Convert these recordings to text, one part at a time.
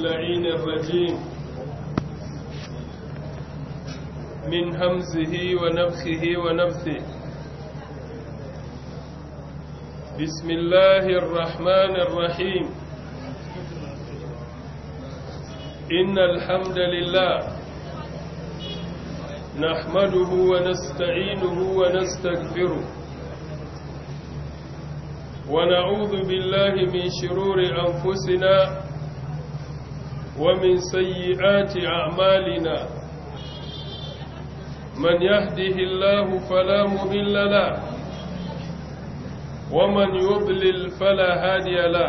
اللعين الرجيم من همزه ونفخه ونفثه بسم الله الرحمن الرحيم إن الحمد لله نحمده ونستعينه ونستغفره ونعوذ بالله من شرور أنفسنا ومن سيئات أعمالنا من يهده الله فلا مضل له ومن يضلل فلا هادي له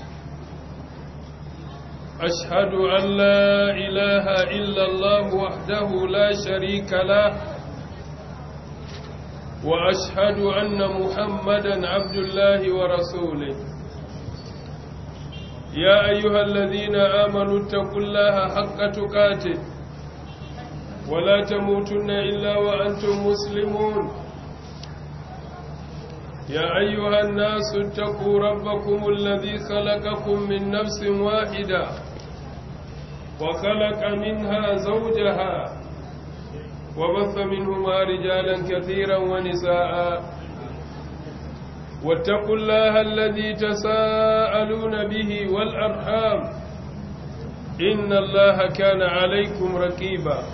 أشهد أن لا إله إلا الله وحده لا شريك له وأشهد أن محمدا عبد الله ورسوله يا أيها الذين آمنوا اتقوا الله حق تقاته ولا تموتن إلا وأنتم مسلمون يا أيها الناس اتقوا ربكم الذي خلقكم من نفس واحدة وخلق منها زوجها وبث منهما رجالا كثيرا ونساء واتقوا الله الذي تساءلون به والأرحام إن الله كان عليكم ركيبا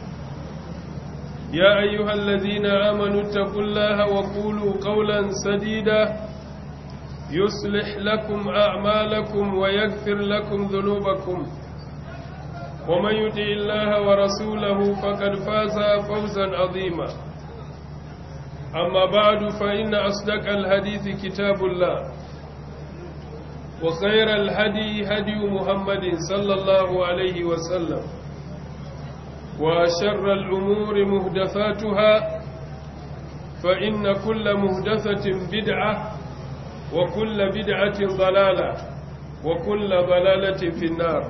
يا أيها الذين آمنوا اتقوا الله وقولوا قولا سديدا يصلح لكم أعمالكم ويغفر لكم ذنوبكم ومن يطع الله ورسوله فقد فاز فوزا عظيما أما بعد فإن أصدق الحديث كتاب الله وخير الهدي هدي محمد صلى الله عليه وسلم وشر الأمور مهدفاتها فإن كل مهدفة بدعة وكل بدعة ضلالة وكل ضلالة في النار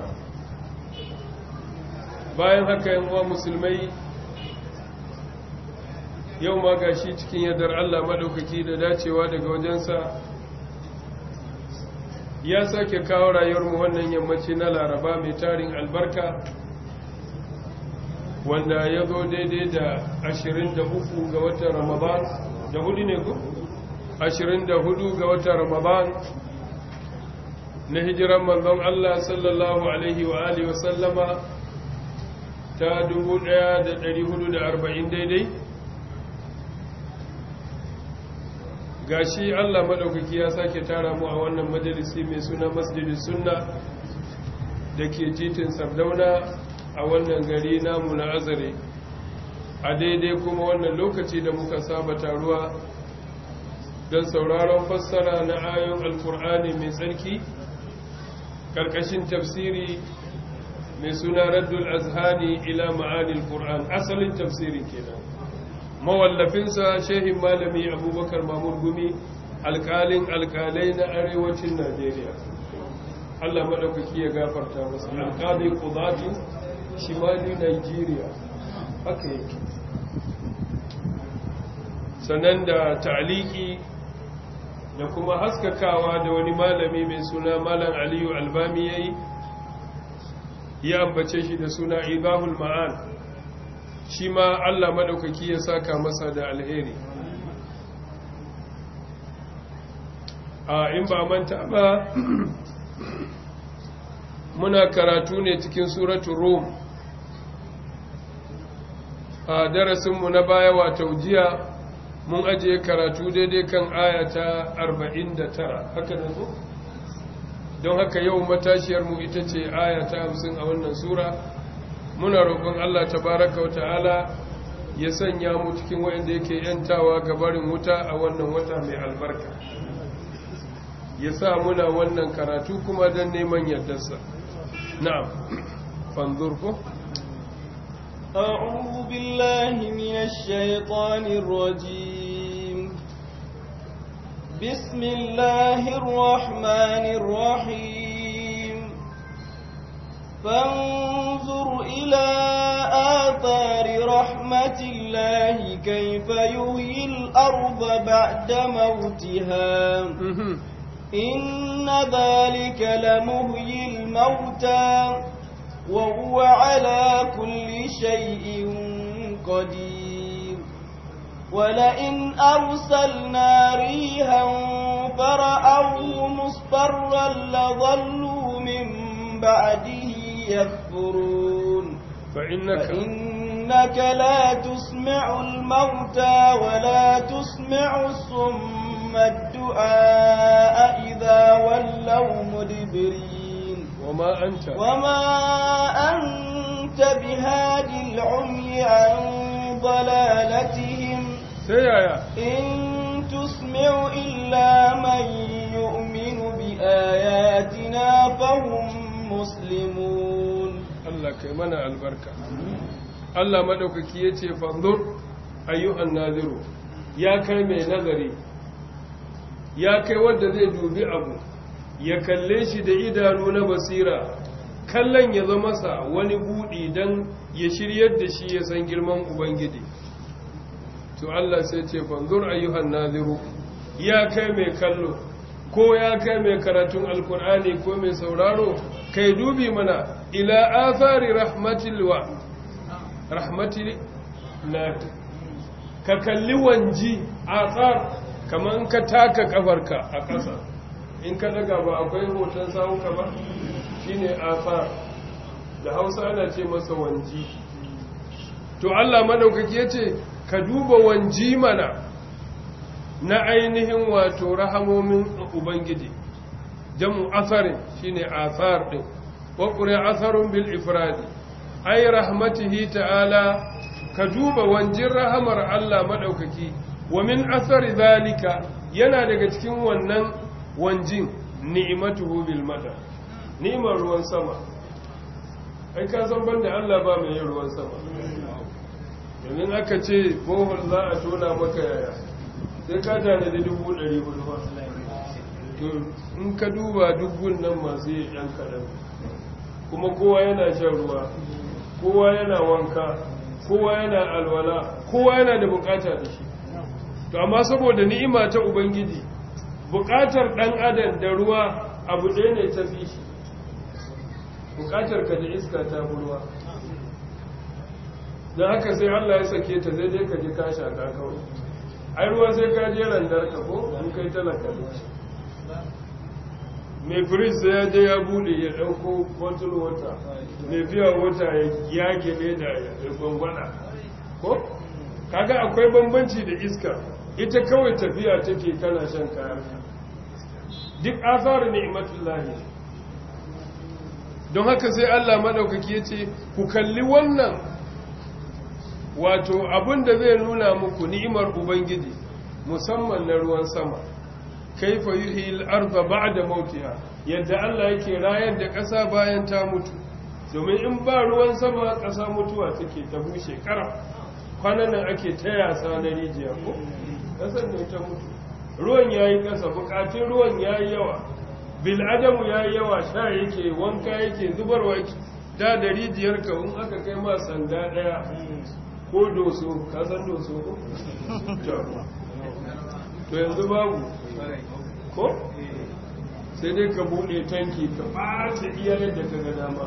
bayan haka yan uwa musulmai yau ma gashi cikin yadar Allah madaukaki da dacewa daga wajensa ya sake kawo rayuwarmu wannan yammaci na laraba mai tarin albarka wanda ya zo daidai da 23 ga watan ramadan da hudu ne ku? 24 ga watan ramadan na hijiran manzon Allah sallallahu alaihi wa alihi wa sallama ta 1440 daidai gashi Allah madaukaki ya sake tara mu a wannan majalisi mai suna masjidin sunna da ke titin sardauna a wannan gari namu na azare a daidai kuma wannan lokaci da muka saba taruwa don sauraron fassara na ayon alkur'ani mai tsarki ƙarƙashin tafsiri mai suna raddul azhani ila ma'anil qur'an asalin tafsirin kenan mawallafinsa shehin malami abubakar mamur gumi alƙalin alƙalai na arewacin najeriya allah maɗaukaki ya gafarta masa alƙalin ƙudatu shimali nigeria haka yake sannan da ta'aliki da kuma haskakawa da wani malami mai suna malam aliyu albami ya yi ya ambace shi da suna ibahul ma'an shi ma allah maɗaukaki ya saka masa da alheri a in ba manta ba muna karatu ne cikin suratun rum a darasinmu na baya wata jiya mun ajiye karatu daidai kan ayata 49 haka da zo don haka yau matashiyarmu ita ce ayata 50 a wannan sura muna roƙon Allah tabaraka wa ta'ala ya sanya mu cikin wayanda yake yantawa gabarin wuta a wannan wata mai albarka ya sa muna wannan karatu kuma don neman yardarsa na'am fanzur ko أعوذ بالله من الشيطان الرجيم بسم الله الرحمن الرحيم فانظر إلى آثار رحمة الله كيف يهي الأرض بعد موتها إن ذلك لمهي الموتى وهو على كل شيء قدير ولئن أرسلنا ريها فرأوه مصفرا لظلوا من بعده يكفرون فإنك فإنك لا تسمع الموتى ولا تسمع الصم الدعاء إذا ولوا مدبرين وما أنت وما أنت بهادي العمي عن ضلالتهم سيايا إن تسمع إلا من يؤمن بآياتنا فهم مسلمون Allah kai mana albarka Allah madaukaki yace fanzur ayyuhan naziru ya kai mai nazari ya kai wanda zai dubi abu ya kalle shi da idanu na basira kallon ya zama sa wani budi dan ya shiryar da shi ya san girman ubangiji to Allah sai ce fanzur ayyuhan naziru ya kai mai kallo ko ya kai mai karatun alkur'ani ko mai sauraro kai dubi mana ila athari rahmatil wa rahmatil la ka kalli wanji athar kaman ka taka kafarka a ƙasa in ka daga ba akwai hoton sawunka ba shine athar da Hausa ana ce masa wanji to Allah madaukaki yace ka duba wanji mana na ainihin wato rahamomin ubangiji jamu asarin shine asar din wa qura asarun bil ifradi ay rahmatihi ta'ala ka duba wanjin rahamar Allah madaukaki wa min asari zalika yana daga cikin wannan wanjin ni'matuhu bil mata ni'mar ruwan sama ai ka san banda Allah ba mai yin ruwan sama domin aka ce bohol za a tona maka yaya sai ka tanadi dubu ɗari hudu ba to in ka duba dubun nan masu yi ɗan kaɗan kuma kowa yana shan ruwa kowa yana wanka kowa yana alwala kowa yana da bukata da shi to amma saboda ni'ima ta ubangiji bukatar ɗan adam da ruwa abu ɗaya ne ta fi shi bukatar ka da iska ta fi ruwa don haka sai allah ya sake ta zai dai ka ji ka shaka kawai ai ruwa sai ka je randar ka ko an kai talaka mai firis sai ya je ya bude ya dauko bottle water mai fiya wata ya gele da ya gwangwana ko kaga akwai bambanci da iska ita kawai tafiya take kana shan kayan duk asar ni'matullahi don haka sai Allah madaukaki yace ku kalli wannan wato abin da zai nuna muku ni'imar ubangiji musamman na ruwan sama kaifa yuhi al-ardha ba'da mautiha yadda Allah yake rayar da ƙasa bayan ta mutu domin in ba ruwan sama ƙasa mutuwa take ta bushe ƙara kwanan nan ake ta yasa na rijiya ko ƙasar ne ta mutu ruwan yayi ƙasa buƙatun ruwan yayi yawa bil adamu yayi yawa sha yake wanka yake zubarwa yake da da rijiyar ka in aka kai ma sanda daya ko doso ka san doso ko to yanzu babu ko sai dai ka bude tanki ka ɓata iya yadda ka ga dama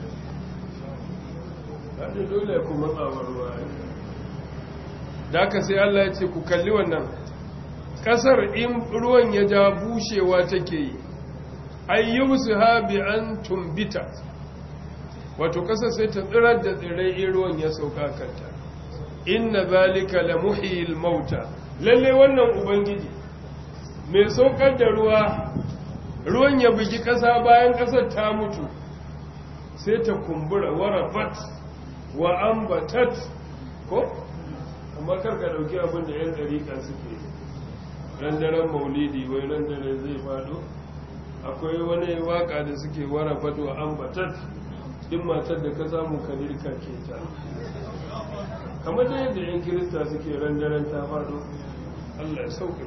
haɗe dole ku matsawar ruwa da aka sai Allah ya ce ku kalli wannan ƙasar in ruwan ya ja bushewa take yi ayyusu ha bi an tumbita wato ƙasar sai ta tsirar da tsirrai in ruwan ya sauka kanta inna zalika la muhyil mauta lalle wannan ubangiji mai saukar da ruwa ruwan ya bugi ƙasa bayan ƙasar ta mutu sai ta kumbura warafat wa ambatat ko amma karka dauki abin da yan dariƙa suke randaren maulidi wai randaren zai fado akwai wani waka da suke warafat wa ambatat din matar da ka samu kalirka ke ta kamar da yadda yan kirista suke randaren ta fado Allah ya sauka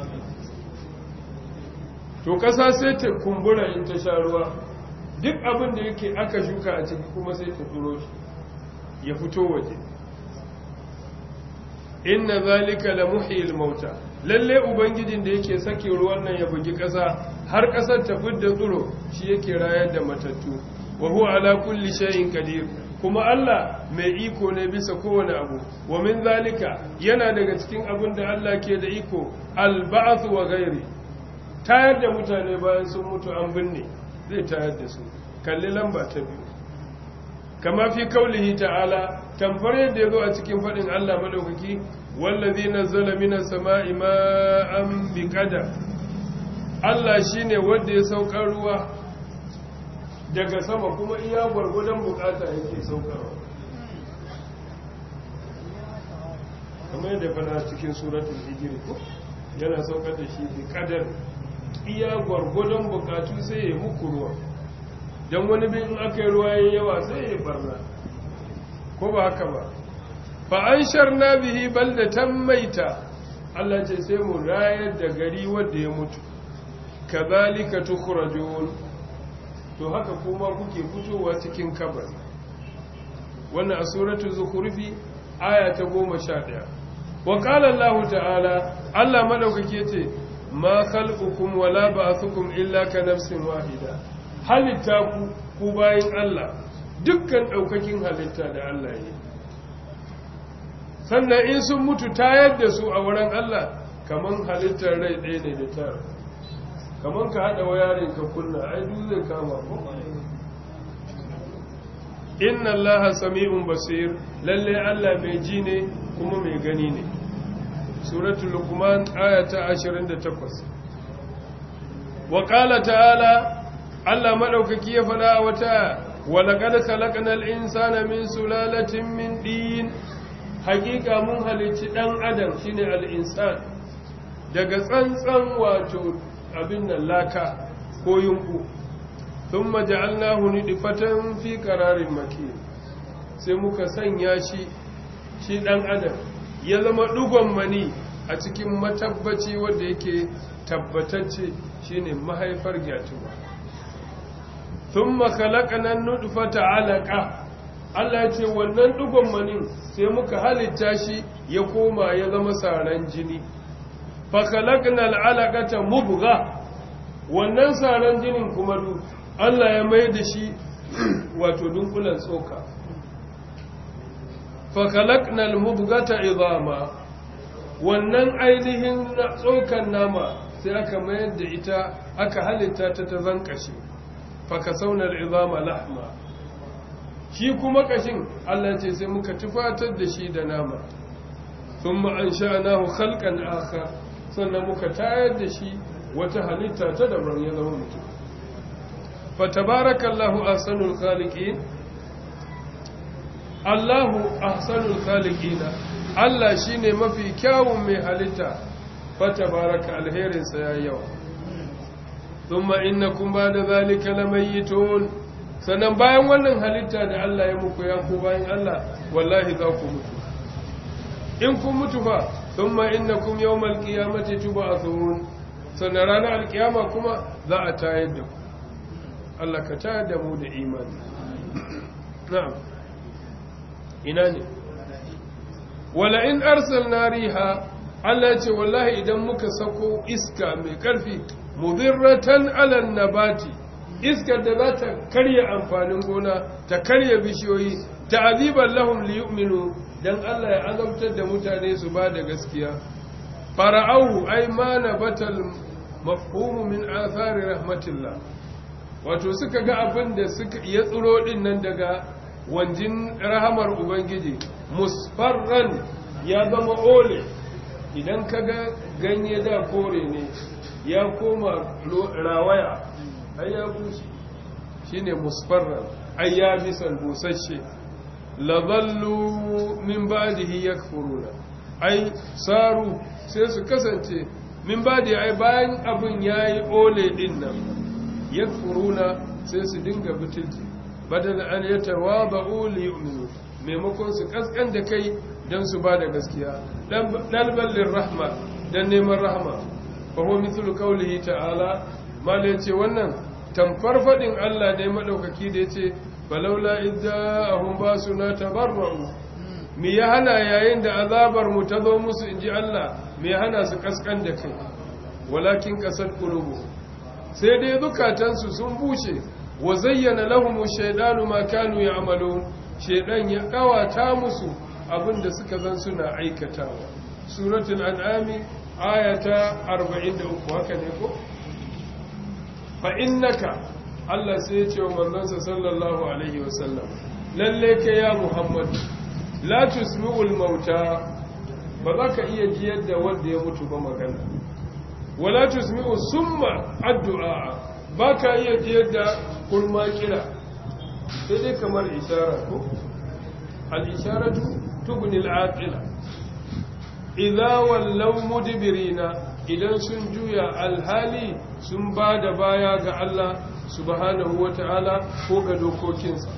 to ƙasa sai ta kumbura in ta sha ruwa duk abin da yake aka shuka a ciki kuma sai ta turo shi ya fito waje inna zalika la muhyil mauta lalle ubangijin da yake sake ruwan nan ya bugi ƙasa har ƙasar ta fidda tsiro shi yake rayar da matattu wa huwa ala kulli shay'in qadir kuma Allah mai iko ne bisa kowane abu wa min zalika yana daga cikin abin da Allah ke da iko al-ba'th wa ghairi tayar da mutane bayan sun mutu an binne zai tayar da su kalli lamba ta biyu kama fi kaulihi ta'ala tamfar yadda ya zo a cikin faɗin Allah maɗaukaki wallazi nazzala minas sama'i ma'an biqadar Allah shine wanda ya saukar ruwa daga sama kuma iya gwargwadon bukata yake saukarwa kamar yadda fana cikin suratul hijr ko yana saukar da shi biqadar iya gwargwadon bukatu sai ya muku ruwa don wani bin in aka yi ruwa ya yawa sai ya barna ko ba haka ba fa an sharna bihi baldatan maita Allah ce sai mu rayar da gari wanda ya mutu kazalika tukhrajun to haka kuma kuke fitowa cikin kabari wannan a suratul zukhrufi aya ta 11 wa qala Allah ta'ala Allah madaukake ce ma khalqukum wala ba'thukum illa ka nafsin wahida halitta ku ku bayin Allah dukkan daukakin halitta da Allah yi sannan in sun mutu tayar da su a wurin Allah kaman halittar rai ɗaya ne da tara kaman ka haɗa wayarin ka kunna ai duk zai kama ko inna Allah sami'un basir lalle Allah mai ji ne kuma mai gani ne suratul luqman ayata 28 wa qala ta'ala Allah madaukaki ya fada wata wa laqad khalaqnal insana min sulalatin min din hakika mun halici dan adam shine al-insan daga tsantsan wato abin nan laka ko yunku thumma ja'alnahu nidfatan fi qararin makin sai muka sanya shi shi dan adam ya zama dugon mani a cikin matabbaci wanda yake tabbatacce shine mahaifar gyatuba thumma khalaqna an-nutfata 'alaqa Allah ya ce wannan dugon manin sai muka halitta shi ya koma ya zama saran jini fa khalaqna al-'alaqata mubgha wannan saran jinin kuma du Allah ya mai da shi wato dunkulan tsoka fa khalaqna al-mubghata idama wannan ainihin tsokan nama sai aka mayar da ita aka halitta ta ta zankashi fa kasawna al-idama lahma shi kuma kashin Allah ce sai muka tufatar da shi da nama thumma ansha'nahu khalqan akhar sannan muka tayar da shi wata halitta ta daban ya zama mutum fa tabarakallahu ahsanul khaliqin Allahu ahsanul khaliqina Allah shine mafi kyawun mai halitta fa tabaraka alherin sa yayi yawa thumma innakum ba'da zalika lamayitun sannan bayan wannan halitta da Allah ya muku ya ku bayan Allah wallahi za ku mutu in kun mutu fa thumma innakum yawmal qiyamati tub'athun sannan ranar alkiyama kuma za a tayar da ku Allah ka tayar da mu da imani na'am ina ne wala in arsalna riha Allah ya ce wallahi idan muka sako iska mai karfi mudirratan ala nabati iskar da za ta karya amfanin gona ta karya bishiyoyi ta'aziban lahum liyu'minu dan Allah ya azabtar da mutane su ba da gaskiya fara'au ay ma nabatal mafhumu min athari rahmatillah wato suka ga abin da suka ya tsiro din nan daga wanjin rahamar ubangiji musfarran ya zama ole idan kaga ganye da kore ne ya koma rawaya ai ya bushe shine musfarran ai ya bisan busasshe laballu min ba'dihi yakfuruna ai saru sai su kasance min ba'di ai bayan abin yayi ole din nan yakfuruna sai su dinga butulci badal an yatawaba'u li yu'minu maimakon su kaskan da kai dan su ba da gaskiya dalbal lirrahma dan neman rahma fa huwa mithlu qawlihi ta'ala mala yace wannan tamfar fadin Allah ne madaukaki da yace falaula idza ahum basuna tabarra'u me ya hana yayin da azabar mu ta zo musu inji Allah me ya hana su kaskan da kai walakin kasar qulubu sai dai zukatansu sun bushe wa zayyana lahum ash-shaytanu ma kanu ya'malun shaydan ya kawata musu abinda suka zan suna aikatawa suratul an'ami ayata 43 haka ne ko fa innaka Allah sai ya ce wa manzansa sallallahu alaihi wasallam lalle ka ya Muhammad la tusmi'ul mauta ba za ka iya jiyar da wanda ya mutu ba magana wala tusmi'u summa addu'a ba ka iya jiyar da kurma kira sai dai kamar isharar ko al-isharatu tubni al-aqila idza wallaw mudbirina idan sun juya alhali sun ba da baya ga Allah subhanahu wata'ala ko ga dokokinsa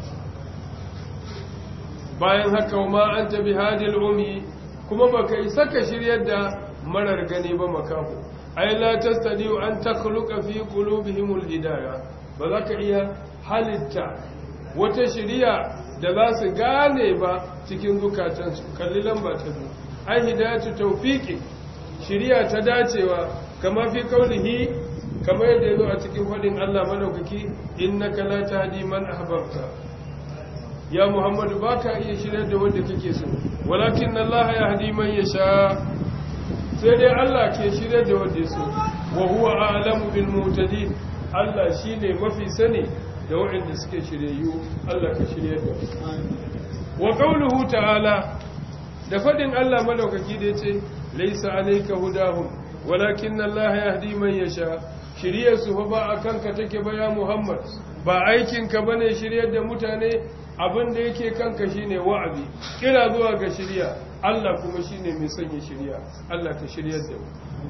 bayan haka ma an tabi hadil umi kuma baka isa ka shiryar da marar gani ba makaho ai la tastadiu an takhluqa fi qulubihimul hidayah ba za ka iya halitta wata shiriya da za su gane ba cikin zukatansu kalli lamba ta biyu ai hidayatu tawfiqi shiriya ta dacewa kama fi kaulihi kama yadda yazo a cikin fadin Allah madaukaki innaka la tahdi man ahbabta ya muhammadu baka iya shirya da wanda kake so walakin Allah yahdi man yasha sai dai Allah ke shirya da wanda so wa huwa a'lamu bil muhtadin Allah shine mafi sani da waɗanda suke shiryayyu Allah ka shirya da wa qawluhu ta'ala da fadin Allah madaukaki da yace laysa alayka hudahum walakin Allah yahdi man yasha shiryar su fa ba akan ka take ba ya Muhammad ba aikin ka bane shiryar da mutane abin da yake kanka shine wa'azi kira zuwa ga shirya Allah kuma shine mai sanya shirya Allah ka shiryar da mu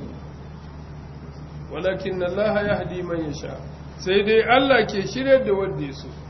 walakin Allah yahdi man yasha sai dai Allah ke shiryar da wanda ya so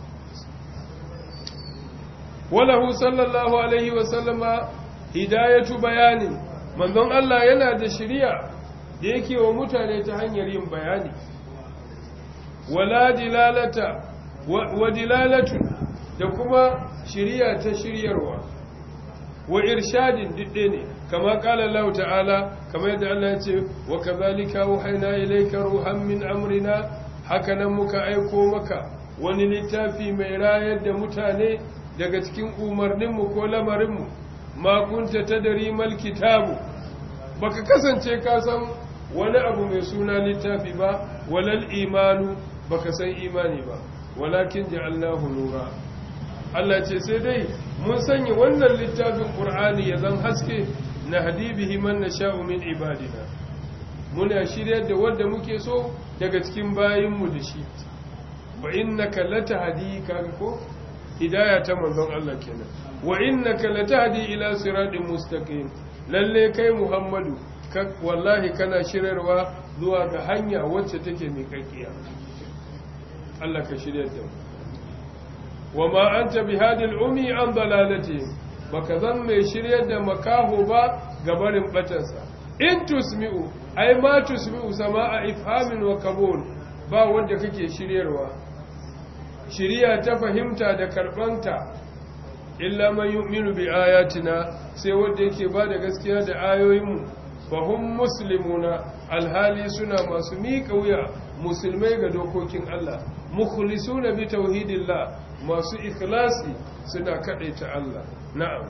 walahu sallallahu alaihi wa sallama hidayatu bayani manzon Allah yana da shiriya da yake wa mutane ta hanyar yin bayani wala dilalata wa dilalatu da kuma shiriya ta shiryarwa wa irshadin didde ne kama kala Allah ta'ala kama yadda Allah ya ce wa kadhalika wahayna ilayka ruhan min amrina haka nan muka aiko maka wani littafi mai rayar da mutane daga cikin umarninmu ko lamarinmu ma kunta tadri mal kitabu baka kasance ka san wani abu mai suna littafi ba walal imanu baka san imani ba walakin ja'alnahu nura Allah ce sai dai mun sanya wannan littafin Qur'ani ya zan haske na hadibihi man nasha'u min ibadina muna shiryar da wanda muke so daga cikin bayinmu da shi wa innaka latahdi kaga ko hidaya ta manzon Allah kenan wa innaka latahdi ila siratin mustaqim lalle kai Muhammadu wallahi kana shirarwa zuwa ga hanya wacce take miƙaƙiya Allah ka shiryar da mu wa ma anta bihadil umi an dalalati baka zan mai shiryar da makaho ba ga barin batansa in tusmi'u ai ma tusmi'u sama'a ifhamin wa qabul ba wanda kake shiryarwa shiriya ta fahimta da karbanta illa man yu'minu bi ayatina sai wanda yake ba da gaskiya da ayoyinmu fahum muslimuna alhali suna masu miƙa wuya musulmai ga dokokin Allah mukhlisuna bi tauhidillah masu ikhlasi suna kadaita Allah na'am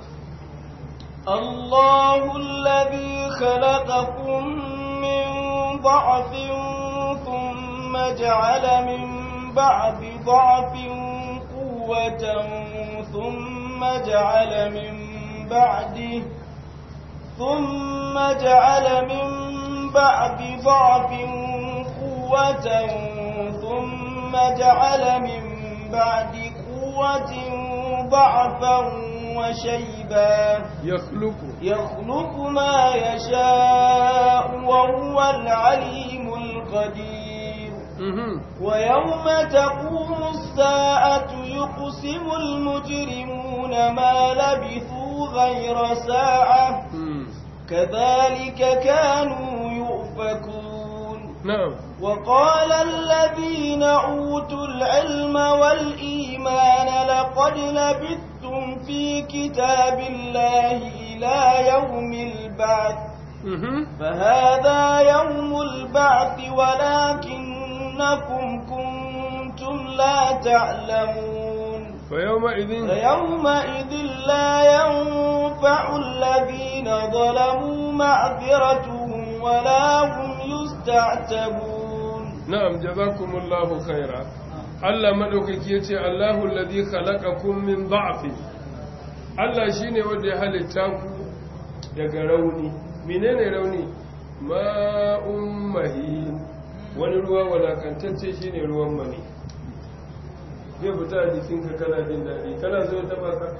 الله الذي خلقكم من ضعف ثم جعل من بعد ضعف قوة ثم جعل من بعده ثم جعل من بعد ضعف قوة ثم جعل من بعد قوة ضعفا وشيبا يخلق يخلق ما يشاء وهو العليم القدير ويوم تقوم الساعة يقسم المجرمون ما لبثوا غير ساعة كذلك كانوا يؤفكون نعم وقال الذين أوتوا العلم والإيمان لقد لبثتم كنتم في كتاب الله إلى يوم البعث فهذا يوم البعث ولكنكم كنتم لا تعلمون فيومئذ فيومئذ لا ينفع الذين ظلموا معذرتهم ولا هم يستعتبون نعم جزاكم الله خيرا Allah madaukaki yace Allahu alladhi khalaqakum min dha'fin Allah shine wanda ya halitta ku daga rauni menene rauni ma'un mahin wani ruwa walakantacce shine ruwan mani zai fita a jikinka kana jin daɗi kana zo ta baka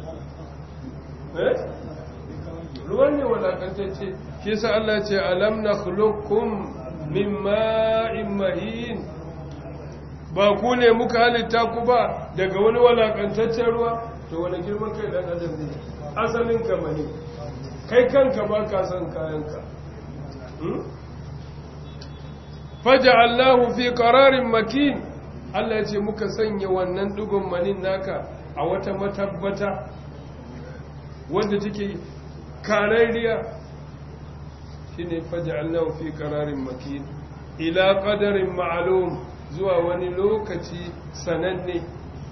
eh ruwan ne walakantacce shi sa Allah ce alam nakhluqukum min ma'in mahin ba ku ne muka halitta ku ba daga wani walakantaccen ruwa to wani girman kai dan adam ne asalin ka mani kai kanka ba ka san kayanka faja'allahu fi qararin makin Allah ya ce muka sanya wannan dugun manin naka a wata matabbata wanda take karariya shine faja'allahu fi qararin makin ila qadarin ma'lum zuwa wani lokaci sananne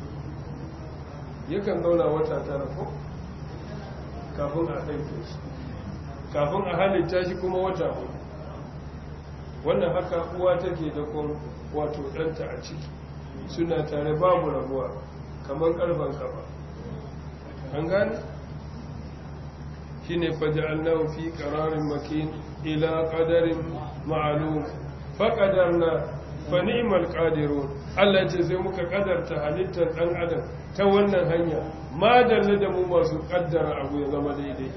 yakan zauna wata tara ko kafin a haife shi kafin a halitta shi kuma wata hudu wannan haka uwa take da kun wato ɗanta a ciki suna tare babu rabuwa kamar ƙarfan kafa an gane shi ne faja'alnahu fi ƙararin makin ila ƙadarin ma'alum faƙadar na fani'imar ƙadirun Allah ce sai muka ƙadarta halittar ɗan adam ta wannan hanya ma da mu masu ƙaddara abu ya zama daidai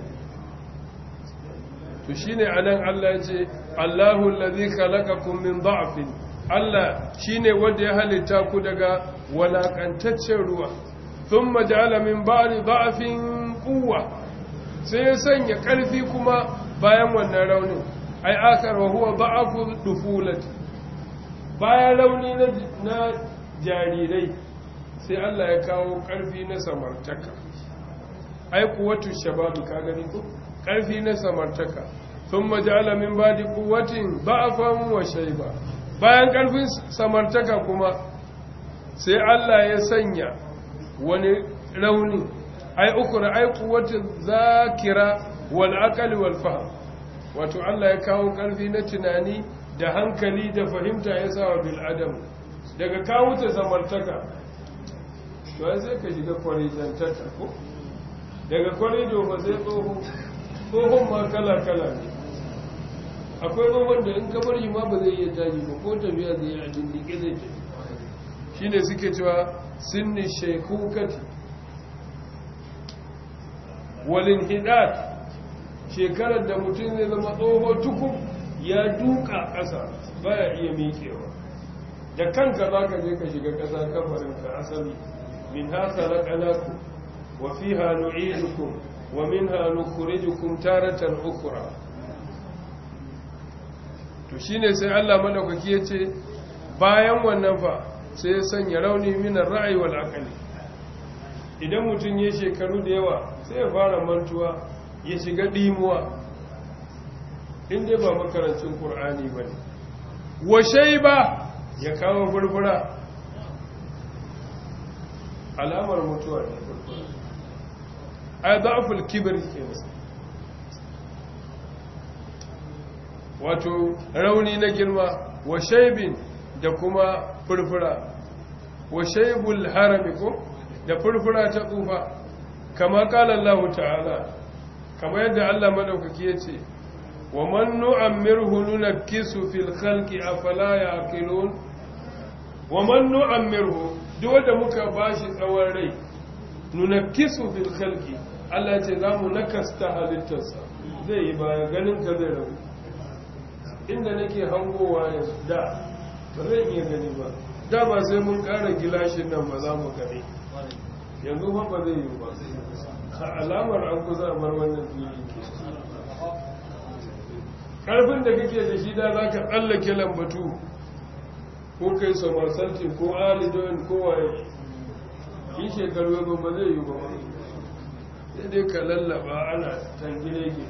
to shine anan Allah ya ce Allahu allazi khalaqakum min dha'fin Allah shine wanda ya halitta ku daga walakantaccen ruwa thumma ja'ala min ba'di dha'fin quwwa sai ya sanya ƙarfi kuma bayan wannan raunin ai akar wa huwa dha'fu dufulati bayan rauni na jarirai sai Allah ya kawo ƙarfi na samartaka ai kuwatu shababi ka gani ko ƙarfi na samartaka sun majala min ba da kuwatin ba'afan wa shaiba bayan ƙarfin samartaka kuma sai Allah ya sanya wani rauni ai ukura ai kuwatin zakira wal aqli wal fahm wato Allah ya kawo ƙarfi na tunani da hankali da fahimta ya sa wa bil adam daga kawo ta samartaka to sai ka shiga kwarijantaka ko daga kwarido ba sai tsoho tsohon ma kala-kala ne akwai tsohon da in kamar yi ma ba zai iya taji ba ko tafiya zai yi a dindike zai tafi shi ne suke cewa sinni shaikukati walin hidat shekarar da mutum zai zama tsoho tukun ya duka ƙasa baya iya miƙewa da kanka za ka je ka shiga ƙasa kafarinka asali min haka raƙanaku wa fi hannu idukun wa min hannu kurijukum taratan ukura to shine sai Allah madaukaki ya ce bayan wannan fa sai ya sanya rauni minar ra'ayi wal aqli idan mutum ya shekaru da yawa sai ya fara mantuwa ya shiga dimuwa inda ba makarancin qur'ani bane wa shayba ya kawo burbura alamar mutuwa ne burbura ai da'ful kibr kenan wato rauni na girma wa shaibin da kuma furfura wa shaibul harami ko da furfura ta tsufa kama kala Allah ta'ala kama yadda Allah madaukaki yace wa man nu'ammirhu nunakkisu fil khalqi afala yaqilun wa man nu'ammirhu duk wanda muka bashi tsawon rai nunakkisu fil khalqi Allah ce zamu nakasta halittarsa zai yi baya ganin ka zai rabu inda nake hangowa yanzu da ba zai iya gani ba da ba sai mun ƙara gilashin nan ba za mu gani yanzu ba ba zai yi ba a alamar an kusa a bar wannan fili ke ƙarfin da kake da shi da za ka tsallake lambatu ko kai somersaulting ko alidoyin ko waye in shekaru ya ba zai yi ba sai dai ka lallaba ana tangile ke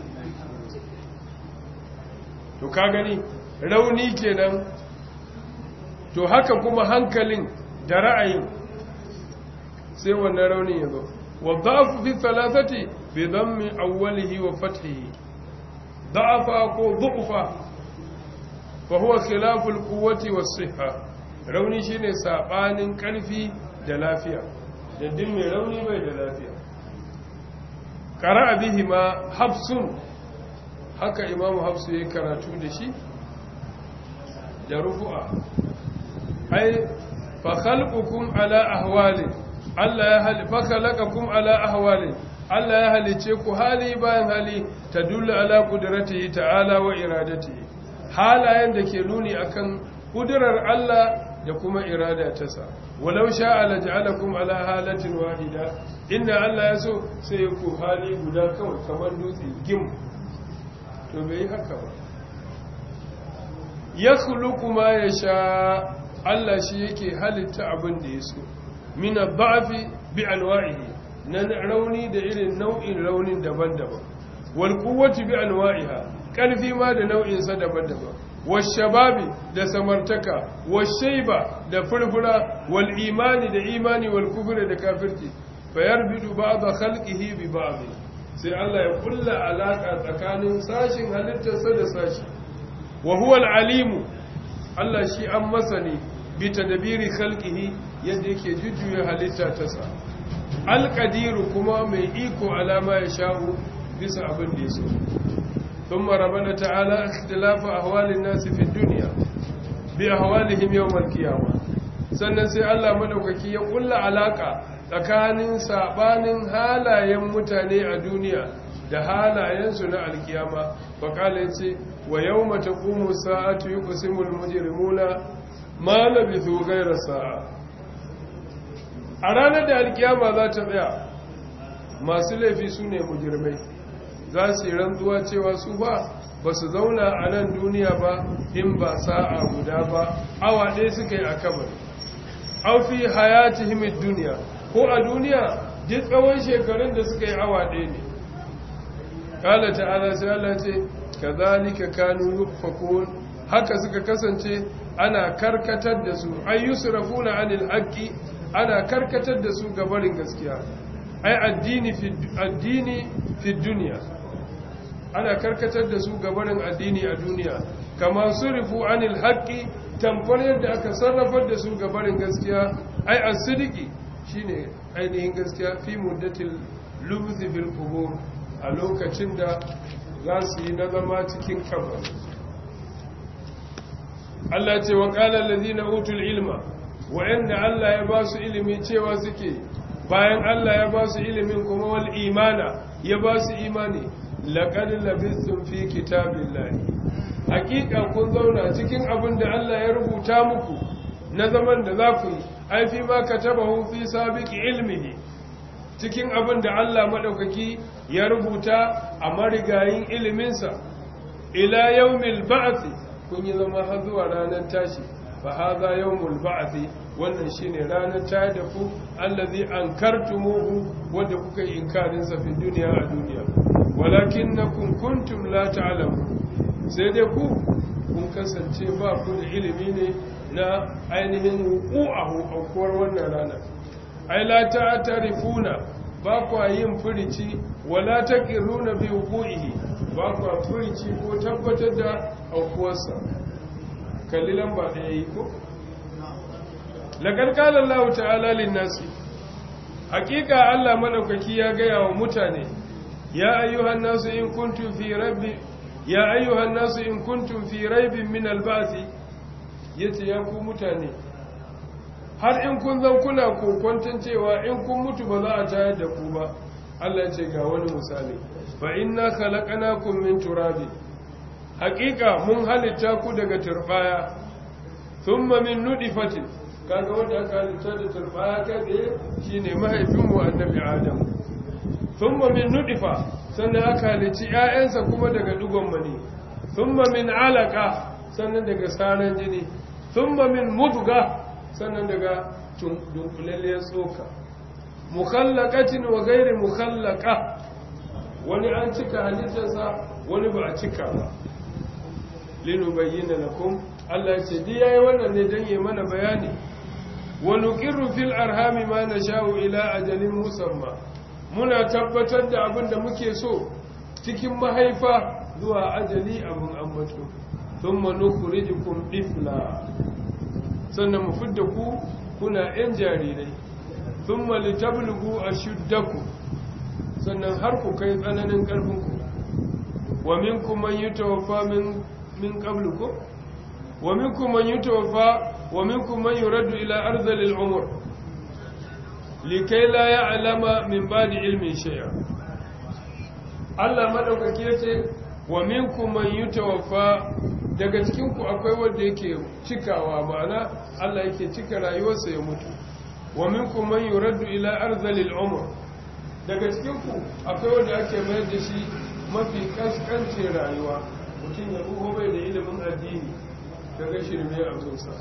to ka gani rauni kenan to haka kuma hankalin da ra'ayin sai wannan raunin ya zo wadda fi talatati bi dhammi awwalihi wa fathihi da'afa ko dhu'fa fa huwa khilafu al-quwwati was-sihha rauni shine sabanin karfi da lafiya daddin mai rauni bai da lafiya qara'a bihi ma hafsun haka imamu hafsu yayin karatu da shi da rufu'a ai fa khalqukum ala ahwalin Allah ya hali fa khalaqakum ala ahwalin Allah ya halice ku hali bayan hali tadullu ala qudratihi ta'ala wa iradatihi halayen da ke nuni akan kudurar Allah da kuma irada ta sa walau sha'a la ja'alakum ala halatin wahida inda Allah ya so sai ku hali guda kawai kamar dutse gim to bai haka ba yakhluqu ma yasha Allah shi yake halitta abin da ya so min ad-da'fi bi anwa'ihi na rauni da irin nau'in raunin daban-daban wal quwwati bi anwa'iha karfi ma da nau'in sa daban-daban wash shababi da samartaka wash shayba da furfura wal imani da imani wal kufri da kafirci fayarbidu ba'd khalqihi bi ba'd sai Allah ya kulla alaka tsakanin sashin halittarsa da sashi wa huwa al-alimu Allah shi an masani bi tadbiri khalqihi yadda yake jujjuya halitta ta sa al-qadiru kuma mai iko alama ya sha'u bisa abin da yaso thumma rabbana ta'ala ikhtilafu ahwalin nasi fi dunya bi ahwalihim yawm al-qiyamah sannan sai Allah madaukaki ya kulla alaka tsakanin sabanin halayen mutane a duniya da halayensu na alkiyama faƙala ce wa yau mata ƙumu sa'atu yi kusimul mujirimuna ma labithu gaira sa'a a ranar da alkiyama za ta tsaya masu laifi su ne mujirmai za su yi rantsuwa cewa su ba ba su zauna a nan duniya ba in ba sa'a guda ba awa ɗaya suka yi a kabar aufi hayati himid duniya ko a duniya duk tsawon shekarun da suka yi awa ɗaya ne ƙala ta'ala sai Allah ce ka zalika kanu yufakun haka suka kasance ana karkatar da su ayyusrafuna anil haqqi ana karkatar da su ga barin gaskiya ai addini fi addini fi dunya ana karkatar da su ga barin addini a duniya kama surifu anil haqqi tamfar yadda aka sarrafar da su ga barin gaskiya ai as-sidiki shine ainihin gaskiya fi muddatil lubthi bil qubur a lokacin da za su yi na zama cikin kabari Allah ce wa qala allazina utul ilma wa'anda Allah ya ba su ilimi cewa suke bayan Allah ya ba su ilimin kuma wal imana ya ba su imani laqad labithum fi kitabillahi hakika kun zauna cikin abin da Allah ya rubuta muku na zaman da za ku yi ai fi ma katabahu fi sabiqi ilmihi cikin abin da Allah madaukaki ya rubuta a marigayin iliminsa ila yawmil ba'th kun yi zama har zuwa ranar tashi fa hadha yawmul ba'th wannan shine ranar tashi da ku allazi ankartumuhu wanda kuka yi inkarin sa fi duniya a duniya walakinnakum kuntum la ta'lamun sai dai ku kun kasance ba ku da ilimi ne na ainihin wuƙu'ahu aukuwar wannan rana ai la ta'tarifuna ba ku yin furici wala taqiruna bi wuqu'ihi ba ku furici ko tabbatar da aukuwarsa kallilan ba da yayi ko laqad qala Allah ta'ala lin-nasi haqiqa Allah madaukaki ya ga wa mutane ya ayyuhan nasu in kuntum fi rabbi ya ayyuhan nasu in kuntum fi raibin min al-ba'thi yace ya ku mutane har in kun zan kuna kokwanton cewa in kun mutu ba za a tayar da ku ba Allah ce ga wani misali fa inna khalaqnakum min turabi haqiqa mun halitta ku daga turbaya thumma min nudfatin kaga wanda aka halitta da turbaya kaga shine mahaifin mu annabi adam thumma min nudfa sannan aka halicci ƴaƴansa kuma daga dugon mani thumma min alaqa sannan daga saran jini thumma min mudga sannan daga dunkulalliyar tsoka mukhallaqatin wa ghairi mukhallaqa wani an cika halittarsa wani ba a cika ba linubayyana lakum Allah ya ce di yayi wannan ne dan yi mana bayani wa nuqirru fil arhami ma nasha'u ila ajalin musamma muna tabbatar da abin da muke so cikin mahaifa zuwa ajali abin ambato thumma nukhrijukum ifla sannan mu fidda ku kuna yan jarirai thumma litablughu ashuddakum sannan har ku kai tsananin karfin ku wa minkum man yutawaffa min min qablikum wa minkum man yutawaffa wa minkum man yuraddu ila arzalil umur likai la ya'lama min ba'di ilmin shay'a Allah madaukake yace wa minkum man yutawaffa daga cikin ku akwai wanda yake cikawa ma'ana Allah yake cika rayuwarsa ya mutu wa minkum man yuraddu ila arzalil umur daga cikin ku akwai wanda ake mayar da shi mafi kaskancin rayuwa mutum ya ruho bai da ilimin addini daga shirme a zuwa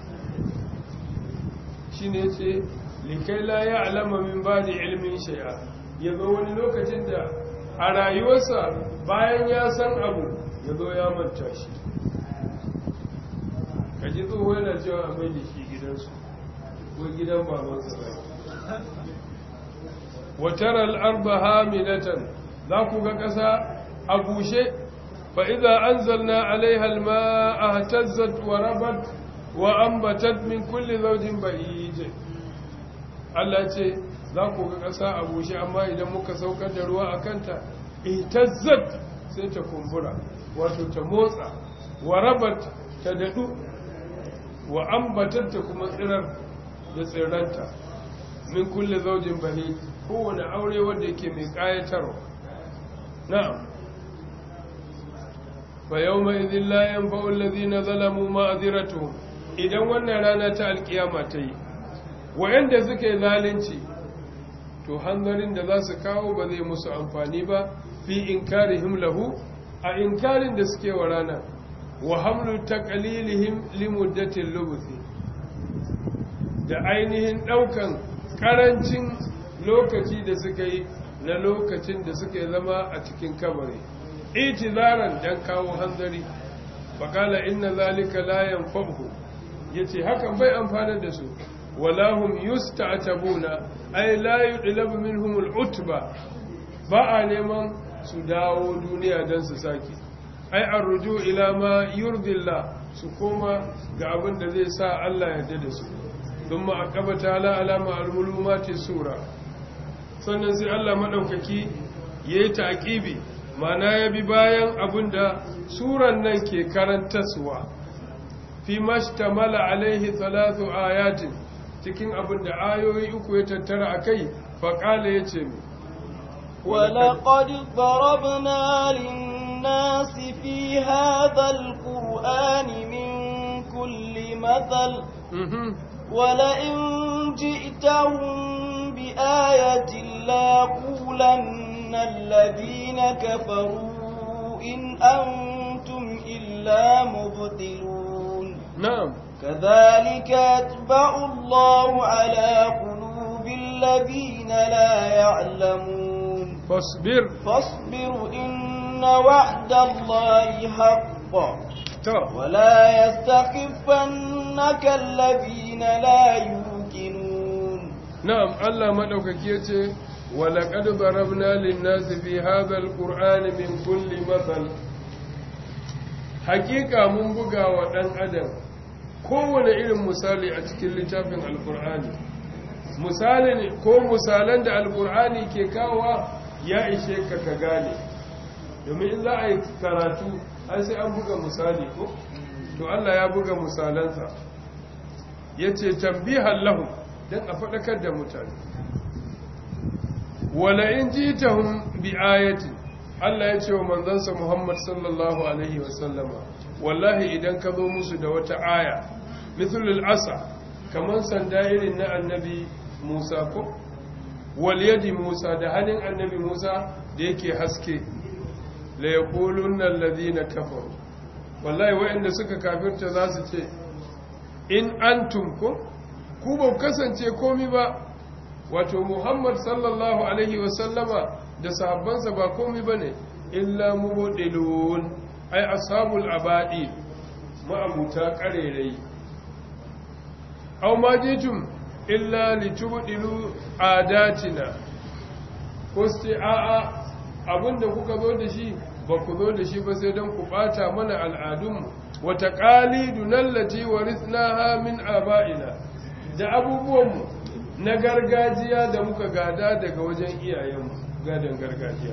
shi ne ce likai la ya alama min ba da ilimin shaya ya zo wani lokacin da a rayuwarsa bayan ya san abu ya zo ya manta shi ka ji tsoho yana cewa a mai da shi gidansu ko gidan babansa ba wataral arba hamilatan za ku ga ƙasa a bushe fa idza anzalna alaiha alma'a ihtazzat wa rabat wa ambatat min kulli zawjin bahij Allah ce za ku ga ƙasa a bushe amma idan muka saukar da ruwa a kanta ihtazzat sai ta kumbura wato ta motsa wa rabat ta dadu wa ambatat ta kuma tsirar da tsirranta min kulli zawjin bahij kowane aure wanda yake mai ƙayatarwa na'am fa yawma idhin la yanfa'u alladhina zalamu ma'dhiratuhum idan wannan rana ta alkiyama ta yi wayanda suke zalunci to hanzarin da za su kawo ba zai musu amfani ba fi inkarihim lahu a inkarin da suke wa rana wa hamlu taqlilihim limuddatil lubuthi da ainihin daukan karancin lokaci da suka yi na lokacin da suka zama a cikin kabari itizaran dan kawo hanzari faƙala inna zalika la yanfa'u yace hakan bai amfana da su wala hum yusta'tabuna ay la yudlabu minhum al'utba ba a neman su dawo duniya dan su saki ai arruju ila ma yurdillah su koma ga abin da zai sa Allah ya da su thumma aqabata ala alama al-mulumati sura sannan sai Allah maɗaukaki ya yi taƙibi mana ya bi bayan abin da suran nan ke karantaswa fi mashtamala alaihi talatu ayatin cikin abin da ayoyi uku ya tattara a kai faƙala ya ce mi ولقد ضربنا للناس في هذا القرآن من كل مثل ولئن جئتهم بآية ليقولن الذين كفروا إن أنتم إلا مبطلون نعم كذلك يتبع الله على قلوب الذين لا يعلمون فاصبر فاصبر إن وعد الله حق to ولا يستخفنك الذين لا يوقنون na'am Allah madaukaki yace walaqad darabna lin-nasi fi hadha al-qur'ani min kulli mathal hakika mun buga wa dan adam kowane irin misali a cikin littafin al-qur'ani misalin ko misalan da al-qur'ani ke kawowa ya ishe ka ka gane domin in za a yi karatu ai sai an buga misali ko to Allah ya buga misalansa yace tambihan lahum don a faɗakar da mutane wala in ji ta hun bi ayati Allah ya ce wa manzansa Muhammad sallallahu Alaihi wasallama wallahi idan ka zo musu da wata aya mithlul asa kamar sanda irin na annabi Musa ko wal yadi Musa da hannun annabi Musa da yake haske la yaqulunna alladhina kafaru wallahi waɗanda suka kafirta za su ce in antum ko ku ba kasance komi ba wato muhammad sallallahu alaihi wasallama da sahabbansa ba komai bane illa mubdilun ai ashabul abadi ma'abuta karerai aw ma jitum illa litubdilu adatina ko sai a'a abinda kuka zo da shi ba ku zo da shi ba sai don ku bata mana al'adunmu wata ƙalidun allati warithnaha min aba'ina da abubuwanmu na gargajiya da muka gada daga wajen iyayenmu gadon gargajiya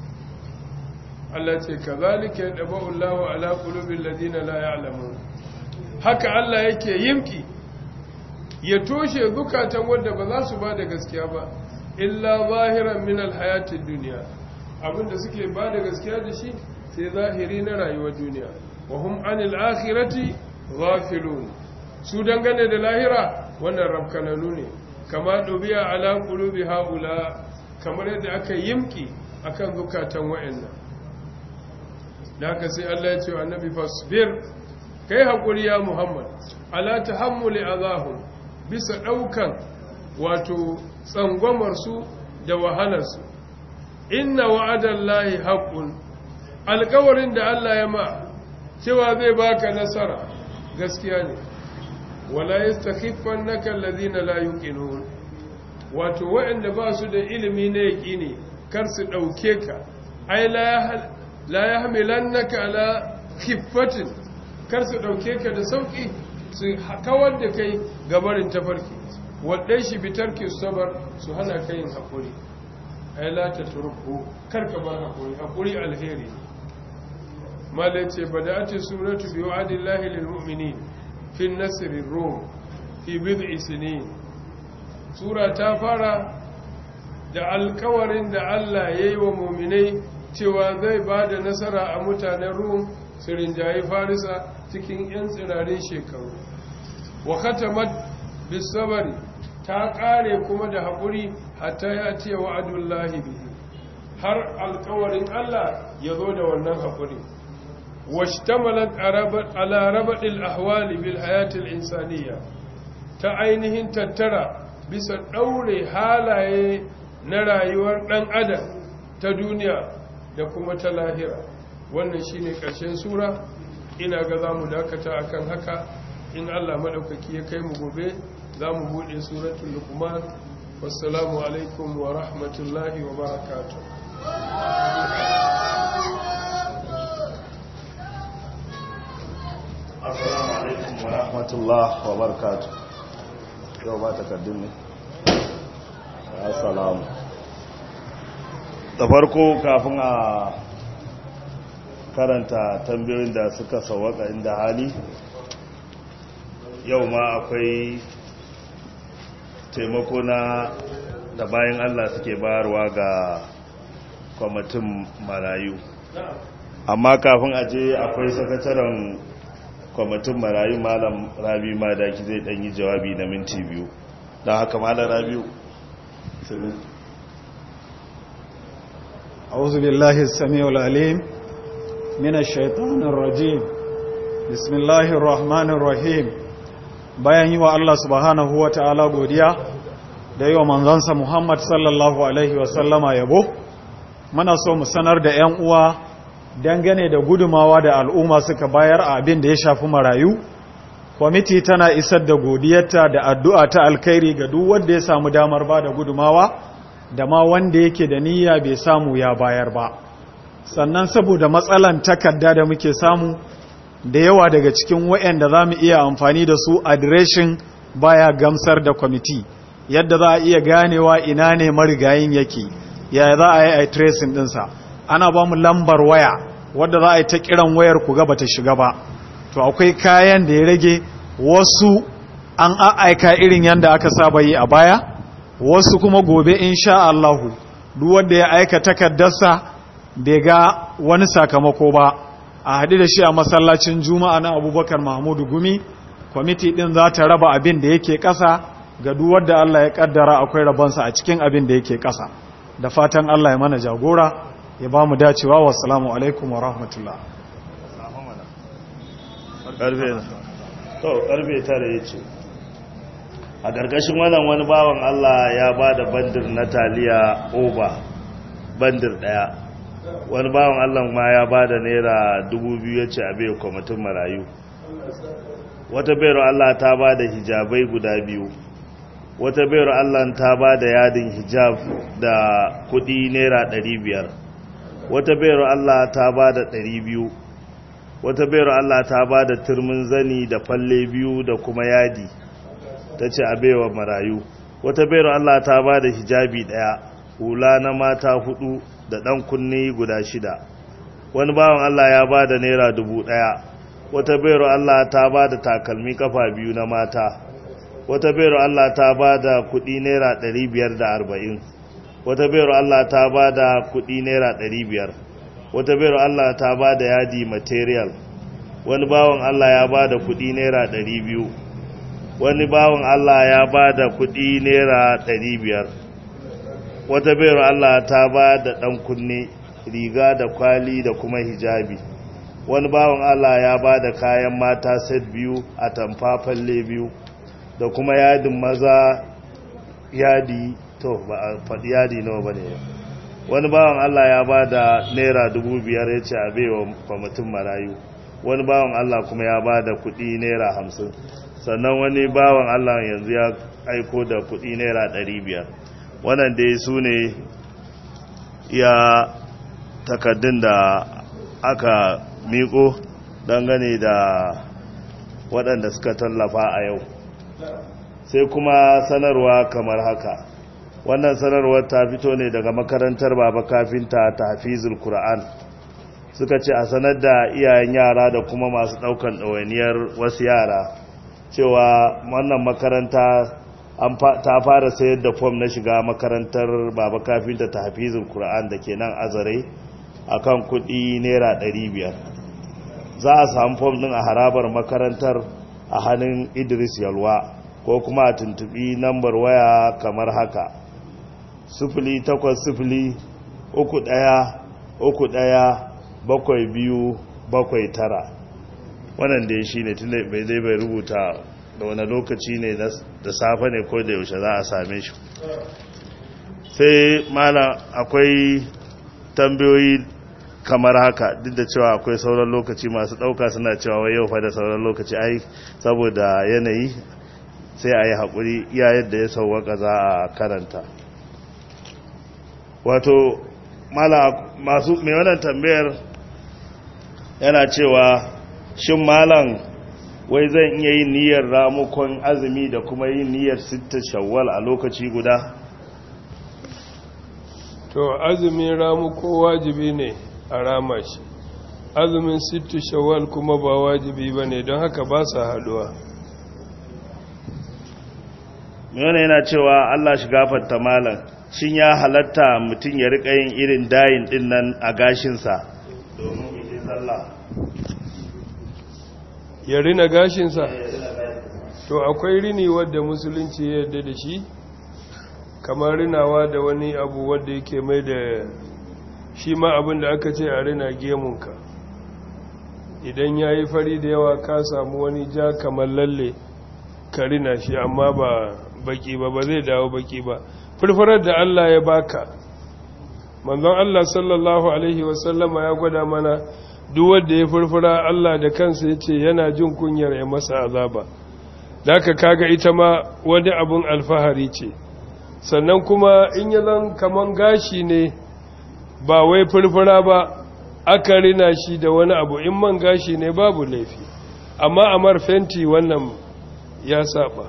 Allah ce kazalika yadba'u Allahu ala qulubil ladina la ya'lamun haka Allah yake yimki ya toshe zukatan wanda ba za su ba da gaskiya ba illa zahiran min alhayatid dunya abinda suke ba da gaskiya da shi sai zahiri na rayuwar duniya wa hum anil akhirati ghafilun su dangane da lahira wannan rabkananu ne kama dubiya ala qulubi haula kamar yadda aka yimki akan zukatan wayannan da haka sai Allah ya ce wa annabi fasbir kai hakuri ya Muhammad ala tahammuli azahum bisa daukan wato tsangwamar su da wahalar su inna wa'adallahi haqqun alƙawarin da Allah ya ma cewa zai baka nasara gaskiya ne wala yastakhifannaka alladhina la yuqinun wato waɗanda ba su da ilimi na yaqini kar su dauke ka ai la la yahmilannaka ala khiffatin kar su dauke ka da sauki su kawar da kai gabarin tafarki wadai shi bitarki sabar su hana kai yin hakuri ai la tatruku kar ka bar hakuri hakuri alheri mala ce bada'ati suratu bi wa'dillahi lil mu'minin fi an-nasr ar-rum fi bid'i sinin sura ta fara da alkawarin da Allah yayi wa mu'minai cewa zai bada nasara a mutanen rum su rinjayi farisa cikin yan tsirarin shekaru wa khatamat bis sabri ta kare kuma da haƙuri hatta ya ce wa'adullahi bihi har alkawarin Allah ya zo da wannan haƙuri washtamalat ala rabadil ahwali bil hayatil insaniya ta ainihin tattara bisa ɗaure halaye na rayuwar ɗan adam ta duniya da kuma ta lahira wannan shine ƙarshen sura ina ga za mu dakata akan haka in Allah maɗaukaki ya kai mu gobe za mu buɗe suratun lukman wassalamu alaikum wa rahmatullahi wa barakatu assalamu alaikum wa rahmatullahi wa barakatu yau ba takardun ne assalamu da farko kafin a karanta tambayoyin da suka sawaka inda hali yau ma akwai taimako na da bayan Allah suke bayarwa ga kwamitin marayu amma kafin aje akwai sakataren kwamitin marayu malam rabi madaki zai dan yi jawabi na minti biyu don haka malam rabiu أعوذ بالله السميع العليم من الشيطان الرجيم بسم الله الرحمن الرحيم bayan yi wa Allah subhanahu wa ta'ala godiya da yi wa manzansa Muhammad sallallahu Alaihi wasallama yabo, muna so mu sanar da ‘yan uwa dangane da gudumawa da al'umma suka bayar a abin da ya shafi marayu, kwamiti tana isar da godiyarta da addu'a ta alkhairi ga duk wanda ya samu damar ba da gudumawa, da ma wanda yake da niyya bai samu ya bayar ba. Sannan saboda matsalan takarda da muke samu, da yawa daga cikin waɗanda za mu iya amfani da su adireshin baya gamsar da kwamiti yadda za a iya ganewa ina ne marigayin yake yaya za a yi a tracing ɗinsa ana ba mu lambar waya wadda za a yi ta kiran wayar ku gaba ta shiga ba to akwai kayan da ya rage wasu an aika irin yadda aka saba yi a baya wasu kuma gobe insha Allahu duk wanda ya aika takardarsa bai ga wani sakamako ba a haɗu da shi a masallacin juma'a na abubakar mahmudu gumi kwamiti ɗin za ta raba abin da yake ƙasa ga duwar da allah ya ƙaddara akwai rabonsa a cikin abin da yake ƙasa da fatan allah ya mana jagora ya ba mu dacewa wa salamu alaikum wa rahmatullah ƙarfe tara ya ce a ƙarƙashin wannan wani bawan Allah ya ba da bandir na taliya oba bandir ɗaya wani bawan Allah ma ya ba da naira dubu biyu ya ce a bai kwamitin marayu wata bayar Allah ta ba da hijabai guda biyu wata bayar Allah ta ba da yadin hijab da kudi naira ɗari biyar wata bayar Allah ta ba da ɗari biyu wata bayar Allah ta ba da turmin zani da falle biyu da kuma yadi ta ce a baiwa marayu wata bayar Allah ta ba da hijabi ɗaya hula na mata hudu da ɗan kunne guda shida wani bawan Allah ya ba da naira dubu ɗaya wata bayar Allah ta ba da takalmi kafa biyu na mata wata bayar Allah ta ba da kudi naira 540 wata bayar Allah ta ba da kudi naira 500 wata bayar Allah ta ba da yadi material wani bawan Allah ya ba da kudi naira 200 wani bawan Allah ya ba da kudi naira 500 wata bayar Allah ta ba da dan kunne riga da kwali da kuma hijabi wani bawan Allah ya ba da kayan mata set biyu a tamfafalle biyu da kuma yadin maza yadi to ba a faɗi yadi nawa ba ne wani bawan Allah ya ba da naira dubu biyar ya ce a baiwa kwamitin marayu wani bawan Allah kuma ya ba da kuɗi naira hamsin sannan wani bawan Allah yanzu ya aiko da kuɗi naira ɗari biyar wannan dai su ne ya takaddun da aka miko dangane da waɗanda suka tallafa a yau sai kuma sanarwa kamar haka wannan sanarwar ta fito ne daga makarantar baba kafinta ta hafizul Kur'an. suka ce a sanar da iyayen yara da kuma masu ɗaukan ɗawainiyar wasu yara cewa wannan makaranta ta fara sayar da fom na shiga makarantar baba kafinta ta hafizul Kur'an da ke nan azare akan kuɗi naira 500 za a samu fom din a harabar makarantar a hannun idris yalwa ko kuma a tuntubi nambar waya kamar haka sufuli takwas sufuli uku ɗaya uku ɗaya bakwai biyu bakwai tara wannan da shi ne tun da bai zai bai rubuta da wani lokaci ne da safe ne ko da yaushe za a same shi sai malam akwai tambayoyi kamar haka duk da cewa akwai sauran lokaci masu ɗauka suna cewa wai yau fa da sauran lokaci ai saboda yanayi sai a yi haƙuri iya yadda ya sauwaka za a karanta wato masu mai wannan tambayar yana cewa shin malam wai zan iya yin niyyar ramukon azumi da kuma yin niyyar sitta shawwal a lokaci guda to azumin ramuko wajibi ne a rama shi azumin sittu shawwal kuma ba wajibi ba ne don haka ba sa haduwa mai yana cewa allah shi gafarta malam shin ya halatta mutum ya rika yin irin dayin din nan a gashinsa domin yi sallah ya rina gashinsa to akwai rini wadda musulunci ya yarda da shi kamar rinawa da wani abu wadda yake mai da shi ma abin da aka ce a rina gemunka idan ya yi fari da yawa ka samu wani ja kamar lalle ka rina shi amma ba baki ba ba zai dawo baki ba furfurar da Allah ya baka manzon Allah sallallahu alaihi wasallama ya gwada mana duk wanda ya furfura Allah da kansa ya ce yana jin kunyar ya masa azaba da aka kaga ita ma wani abun alfahari ce sannan kuma in yi zan kaman gashi ne ba wai furfura ba aka rina shi da wani abu in man gashi ne babu laifi amma amar fenti wannan ya saba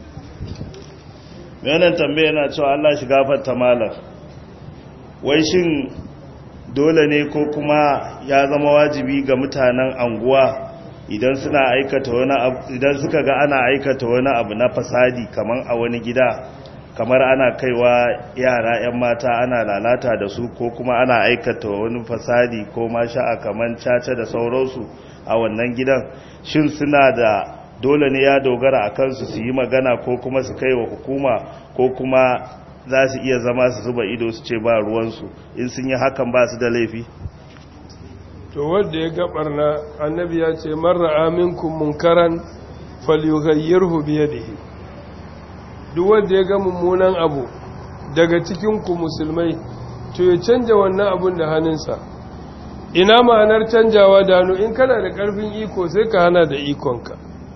wannan tambaya yana cewa Allah shi gafarta malam wai shin dole ne ko kuma ya zama wajibi ga mutanen anguwa idan suna aikata wani abu idan suka ga ana aikata wani abu na fasadi kaman a wani gida kamar ana kaiwa yara 'yan mata ana lalata da su ko kuma ana aikata wani fasadi ko ma sha'a kaman caca da sauransu a wannan gidan shin suna da dole ne ya dogara a kansu su yi magana ko kuma su kai wa hukuma ko kuma za su iya zama su zuba ido su ce ba ruwansu in sun yi hakan ba su da laifi to wanda ya gabar na annabi ya ce marra aminkum munkaran falyughayyirhu bi yadihi duk wanda ya ga mummunan abu daga cikin ku musulmai to ya canja wannan abun da hannunsa ina ma'anar canjawa da hannu in kana da ƙarfin iko sai ka hana da ikonka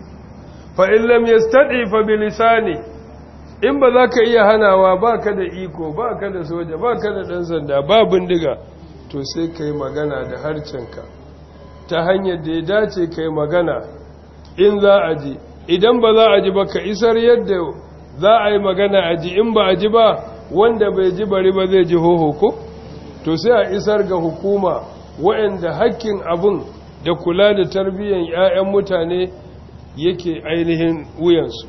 fa in lam yastati fa bi lisani in ba za ka iya hanawa ba ka da iko ba ka da soja ba ka da ɗan sanda ba bindiga to sai ka yi magana da harcenka ta hanyar da ya dace ka yi magana in za a ji idan ba za a ji ba ka isar yadda za a yi magana a ji in ba a ji ba wanda bai ji bari ba zai ji hoho ko to sai a isar ga hukuma waɗanda hakkin abin da kula da tarbiyyar 'ya'yan mutane yake ainihin wuyansu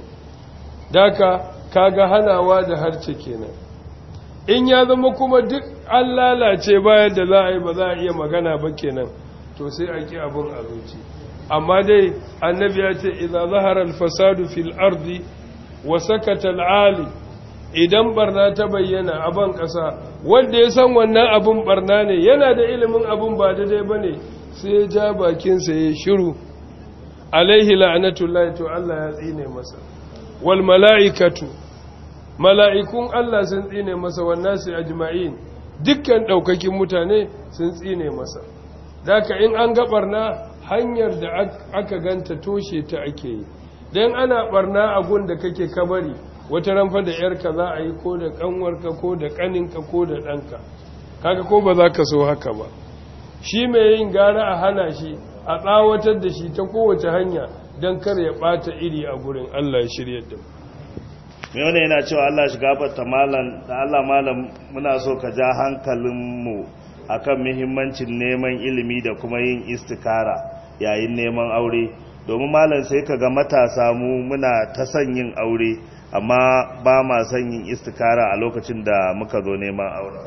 daka kaga hanawa da harce kenan in ya zama kuma duk an lalace bayan da za a yi ba za a iya magana ba kenan to sai a ki abin a zuci amma dai annabi ya ce idza zahara al-fasadu fil ardi wa sakata al-ali idan barna ta bayyana a ban kasa wanda ya san wannan abin barna ne yana da ilimin abin ba daidai bane sai ya ja bakin sa ya shiru alaihi la'natullahi to Allah ya tsine masa wal mala'ikatu mala'ikun Allah sun tsine masa wannan su ajma'in dukkan ɗaukakin mutane sun tsine masa daka in an ga barna hanyar da aka ganta toshe ta ake yi don ana barna a gun da kake kabari wata ranfa da yarka za a yi ko da kanwarka ko da kaninka ko da ɗanka kaga ko ba za ka so haka ba shi mai yin gara a hana shi a tsawatar da shi ta kowace hanya don kar ya ɓata iri a gurin Allah ya shirya da mu mai wani yana cewa Allah shi gafarta malam da Allah malam muna so ka ja hankalinmu akan muhimmancin neman ilimi da kuma yin istikara yayin neman aure domin malam sai ka ga matasa mu muna ta son yin aure amma ba ma son yin istikara a lokacin da muka zo neman aure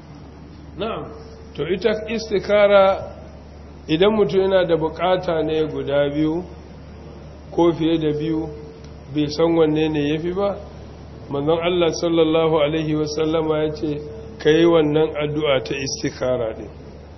na'am to ita istikara idan mutum yana da bukata ne guda biyu ko fiye da biyu bai san wanne ne yafi ba manzon Allah sallallahu Alaihi wasallama ya ce ka yi wannan addu'a ta istikara ɗin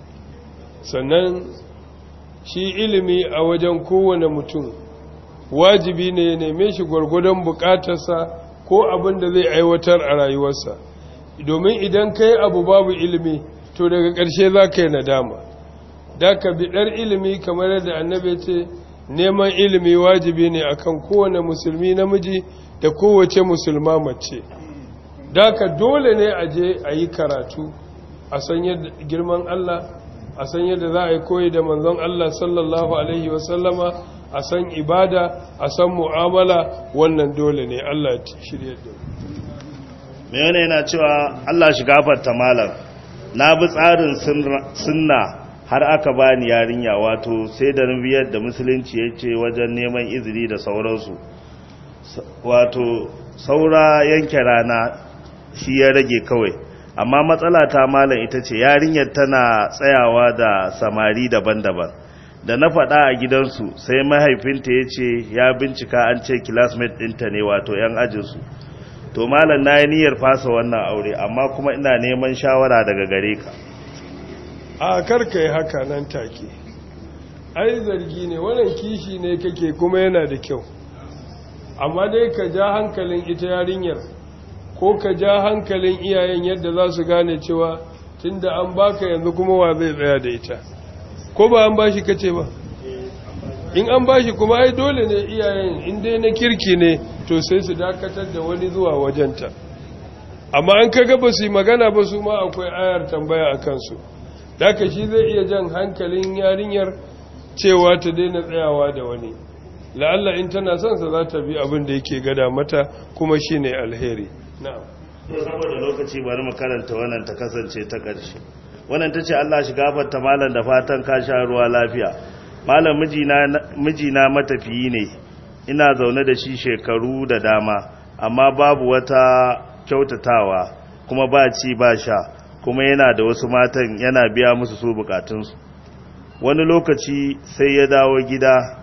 sannan shi ilimi a wajen kowane mutum wajibi ne ya neme shi gwargwadon bukatarsa ko abin da zai aiwatar a rayuwarsa domin idan ka yi abu babu ilimi to daga ƙarshe za ka yi nadama da ka biɗar ilimi kamar yadda annabi ce neman ilimi wajibi ne akan kowane musulmi namiji da kowace musulma mace daka dole ne a je a yi karatu a san yadda girman Allah a san yadda za a yi koyi da manzon Allah sallallahu alaihi wasallama a san ibada a san mu'amala wannan dole ne Allah shirye da mai wani yana cewa Allah shi gafarta malam na bi tsarin sunna har aka bani yarinya wato sai da biyar da musulunci ya ce wajen neman izini da sauransu wato saura yanke rana shi ya rage kawai amma matsala ta malam ita ce yarinyar tana tsayawa da samari daban-daban da na faɗa a gidansu sai mahaifinta ya ce ya bincika an ce classmate ɗinta ne wato 'yan ajinsu to malam na yi niyyar fasa wannan aure amma kuma ina neman shawara daga gare ka a karka yi haka nan take ai zargi ne wannan kishi ne kake kuma yana da kyau amma dai ka ja hankalin ita yarinyar ko ka ja hankalin iyayen yadda za su gane cewa tunda an baka yanzu kuma wa zai tsaya da ita ko ba an bashi kace ba in an bashi kuma ai dole ne iyayen in dai na kirki ne to sai su dakatar da wani zuwa wajenta amma an kaga ba su yi magana ba su ma akwai ayar tambaya a kansu daga shi zai iya jan hankalin yarinyar cewa ta daina tsayawa da wani la'alla in tana son sa za ta bi abin da yake gada mata kuma shine alheri na'am to saboda lokaci bari mu karanta wannan ta kasance ta ƙarshe wannan tace Allah shi gafarta malam da fatan ka sha ruwa lafiya malam mijina mijina matafiyi ne ina zaune da shi shekaru da dama amma babu wata kyautatawa kuma ba ci ba sha kuma yana da wasu matan yana biya musu su bukatunsu wani lokaci sai ya dawo gida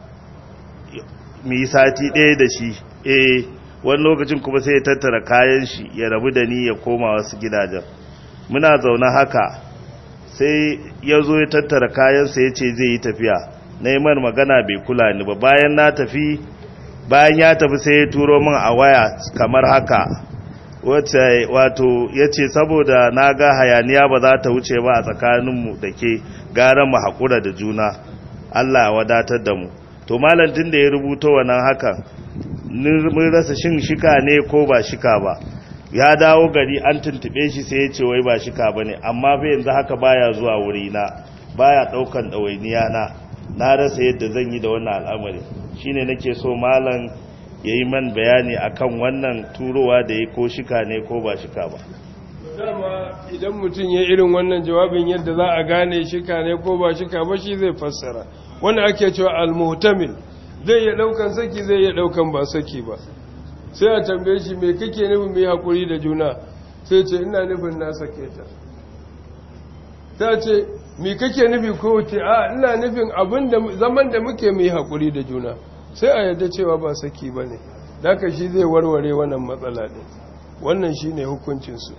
mu yi sati ɗaya da shi eh wani lokacin kuma sai ya tattara kayan shi ya rabu da ni ya koma wasu gidajen muna zaune haka sai ya zo ya tattara kayansa ya ce zai yi tafiya na yi mar magana bai kula ni ba bayan na tafi bayan ya tafi sai ya turo min a waya kamar haka wacce wato ya ce saboda na ga hayaniya ba za ta wuce ba a tsakaninmu da ke gara mu haƙura da juna Allah ya wadatar da mu to malantin da ya rubuto wannan hakan mun rasa shin shika ne ko ba shika ba ya dawo gari an tuntube shi sai ya ce wai ba shika ba ne amma fa yanzu haka baya zuwa wurina baya ɗaukan ɗawainiya na na rasa yadda zan yi da wannan al'amari shine nake so malam ya yi man bayani akan wannan turowa da ya ko shika ne ko ba shika ba dama idan mutum ya irin wannan jawabin yadda za a gane shika ne ko ba shika ba shi zai fassara wanda ake cewa al-muhtamil zai iya daukan saki zai iya daukan ba saki ba sai a tambaye shi me kake nufin mai hakuri da juna sai ce ina nufin na sake ta ta ce me kake nufi ko ce a ina nufin abin da zaman da muke mai hakuri da juna sai a yadda cewa ba saki ba ne daga shi zai warware wannan matsala ɗin wannan shi ne hukuncinsu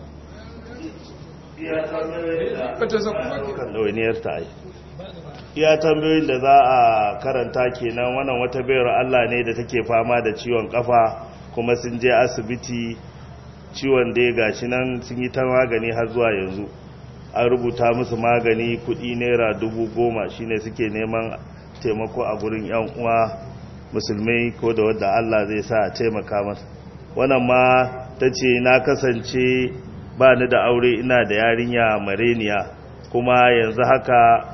iya tambayoyin da za a karanta kenan wannan wata bayar Allah ne da take fama da ciwon kafa kuma sun je asibiti ciwon da ya gashi nan sun yi ta magani har zuwa yanzu an rubuta musu magani kudi naira dubu goma shine suke neman taimako a gurin yan uwa musulmai ko da wadda Allah zai sa a taimaka masa wannan ma ta ce na kasance ba ni da aure ina da yarinya mareniya kuma yanzu haka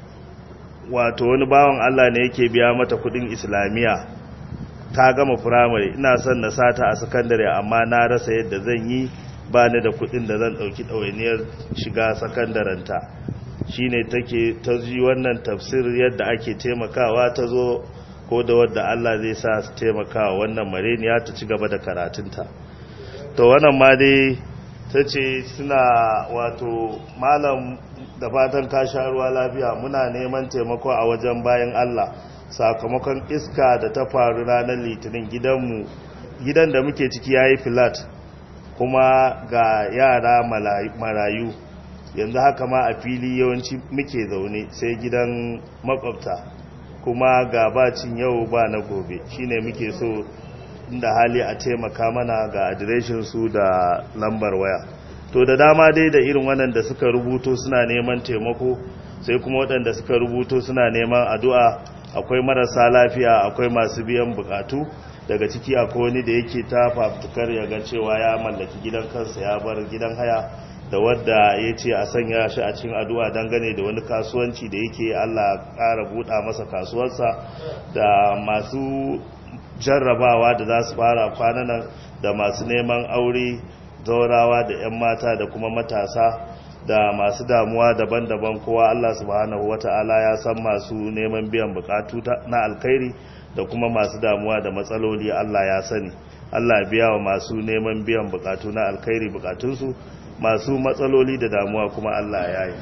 wato wani bawan Allah ne yake biya mata kudin islamiyya ta gama firamare ina son na sata a sakandare amma na rasa yadda zan yi ba ni da kudin da zan dauki ɗawainiyar shiga sakandarenta shine take ta ji wannan tafsir yadda ake taimakawa ta zo ko da wadda Allah zai sa su taimaka wannan mareniya ta ci gaba da karatunta to wannan ma dai ta ce suna wato malam da fatan ka sha ruwa lafiya muna neman taimako a wajen bayan Allah sakamakon iska da ta faru ranar litinin gidanmu gidan da muke ciki yayi filat kuma ga yara marayu yanzu haka ma a fili yawanci muke zaune sai gidan makwabta kuma ga bacin yau ba na gobe shine muke so inda hali a taimaka mana ga adireshin su da lambar waya to da dama dai da irin wannan da suka rubuto suna neman taimako sai kuma waɗanda suka rubuto suna neman addu'a akwai marasa lafiya akwai masu biyan bukatu daga ciki akwai wani da yake ta fafutukar ya ga cewa ya mallaki gidan kansa ya bar gidan haya da wadda ya ce a sanya shi a cikin addu'a dangane da wani kasuwanci da yake Allah ƙara buɗa masa kasuwarsa da masu jarrabawa da za su fara kwananan da masu neman aure zaurawa da 'yan mata da kuma matasa da masu damuwa daban-daban kowa Allah subhanahu wata'ala ya san masu neman biyan bukatu na alkhairi da kuma masu damuwa da matsaloli Allah ya sani Allah biya wa masu neman biyan bukatu na alkhairi bukatunsu masu matsaloli da damuwa kuma Allah ya yi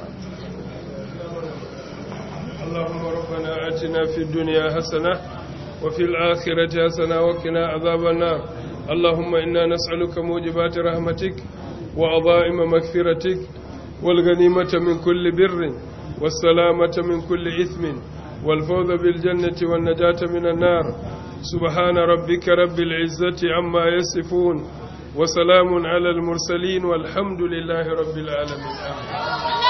اللهم ربنا آتنا في الدنيا حسنة وفي الآخرة حسنة وقنا عذاب النار اللهم إنا نسألك موجبات رحمتك وعظائم مغفرتك والغنيمة من كل بر والسلامة من كل إثم والفوز بالجنة والنجاة من النار سبحان ربك رب العزة عما يصفون وسلام على المرسلين والحمد لله رب العالمين آمين